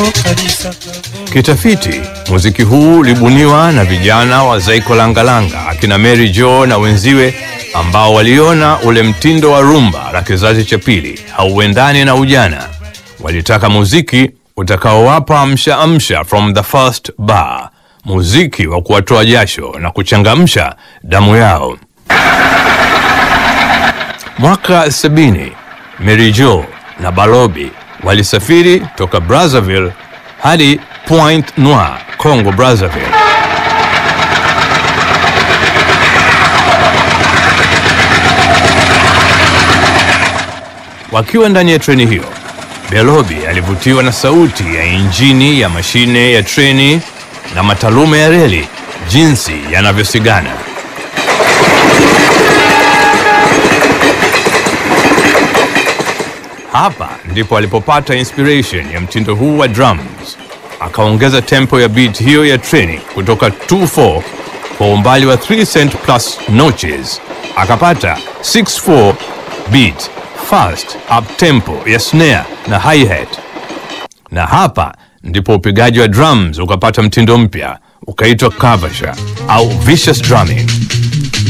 kabisa. Kitafiti, muziki huu ulibuniwa na vijana wa Zaiko Langalanga akina Mary Jo na wenziwe ambao waliona ule mtindo wa rumba la kizazi cha pili hauendani na ujana. Walitaka muziki utakaowapa amsha amsha from the first bar, muziki wa kuwatoa jasho na kuchangamsha damu yao. Mwaka sabini, Mary Jo na Balobi walisafiri toka Brazzaville hadi Point Noir, Congo Brazzaville. Wakiwa ndani ya treni hiyo, Belobi alivutiwa na sauti ya injini ya mashine ya treni na matalume ya reli jinsi yanavyosigana. Hapa ndipo alipopata inspiration ya mtindo huu wa drums. Akaongeza tempo ya beat hiyo ya treni kutoka 2/4 kwa umbali wa 3 cent plus notches, akapata 6/4 beat fast up tempo ya snare na hi-hat. Na hapa ndipo upigaji wa drums ukapata mtindo mpya ukaitwa kavasha au vicious drumming.